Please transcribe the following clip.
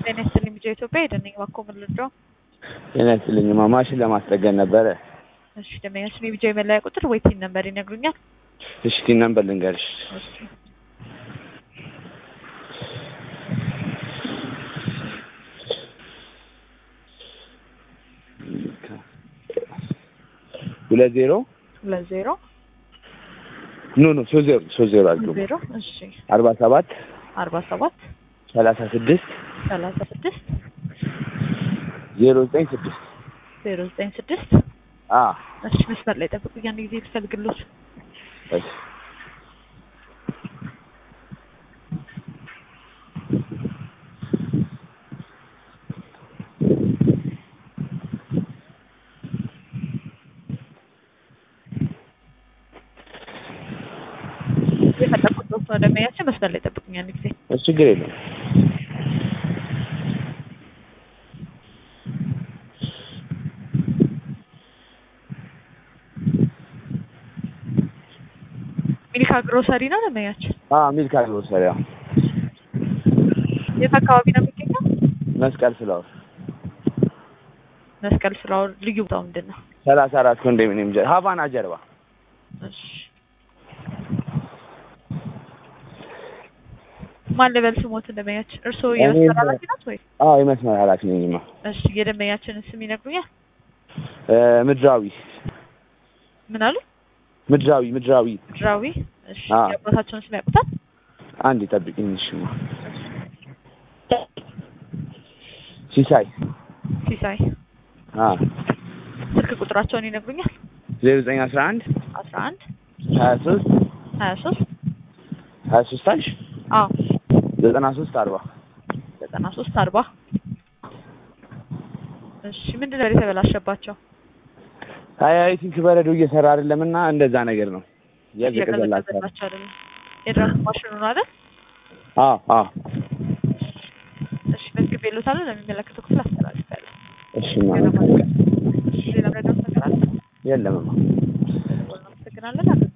ጤና ይስጥልኝ ቢጫ ኢትዮጵያ የደነኝ ባኮ ምን ልርዳው? ጤና ይስጥልኝማ ማሽን ለማስጠገን ነበረ። እሺ ደንበኛ ስሜ ቢጫ የመለያ ቁጥር ወይ ቲን ነምበር ይነግሩኛል? እሺ ቲን ነምበር ልንገርሽ። እሺ ሁለት ዜሮ ሁለት ዜሮ ኖ ኖ ሶስት ዜሮ ሶስት ዜሮ አድርገው ዜሮ እሺ አርባ ሰባት አርባ ሰባት ሰላሳ ስድስት ሰላሳ ስድስት ዜሮ ዘጠኝ ስድስት ዜሮ ዘጠኝ ስድስት አ እሺ መስመር ላይ ጠብቁ። ያን ጊዜ ልፈልግሎት እሺ የፈለኩት ነው ደንበኛችን መስመር ላይ ጠብቁኝ። ያን ጊዜ እሺ ችግር የለም። ሚልካ ግሮሰሪ ነው ደንበኛችን። አ ሚልካ ግሮሰሪ አዎ። የት አካባቢ ነው የሚገኘው? መስቀል ፍላወር መስቀል ፍላወር ልዩ ቦታው ምንድን ነው? ሰላሳ አራት ኮንዶሚኒየም ጀርባ ሀቫና ጀርባ እሺ ማን ልበል ስሞት ደንበኛችን? እርስዎ እኔ የመስመር ኃላፊ ናት ወይ? አዎ የመስመር ኃላፊ ነኝማ። እሺ የደንበኛችንን ስም ይነግሩኛል? እ ምድራዊ ምን አሉ? ምድራዊ ምድራዊ ድራዊ። እሺ አዎ። የአባታቸውን ስም ያውቁታል? አንድ ጠብቂኝ እሺማ። ሲሳይ ሲሳይ። አ ስልክ ቁጥራቸውን ይነግሩኛል? ዜሮ ዘጠኝ አስራ አንድ አስራ አንድ ሀያ ሶስት ሀያ ሶስት ሀያ ሶስት አልሽ አዎ ዘጠና ሶስት አርባ ዘጠና ሶስት አርባ እሺ ምንድን ነው የተበላሸባቸው? አይ አይ ቲንክ በረዶ እየሰራ አይደለም እና እንደዛ ነገር ነው እያዘቀዘላቸው እየቀዘቀዘላቸው አይደለም። የድራፍት ማሽኑ ነው አይደል? አ አ እሺ መዝግቤልዎታለሁ። ለሚመለከተው ክፍል አስተላልፋለሁ። እሺ ሌላ ማለት ማለት ሌላ ምረዳት ነገር አለ? የለምማ እናመሰግናለን።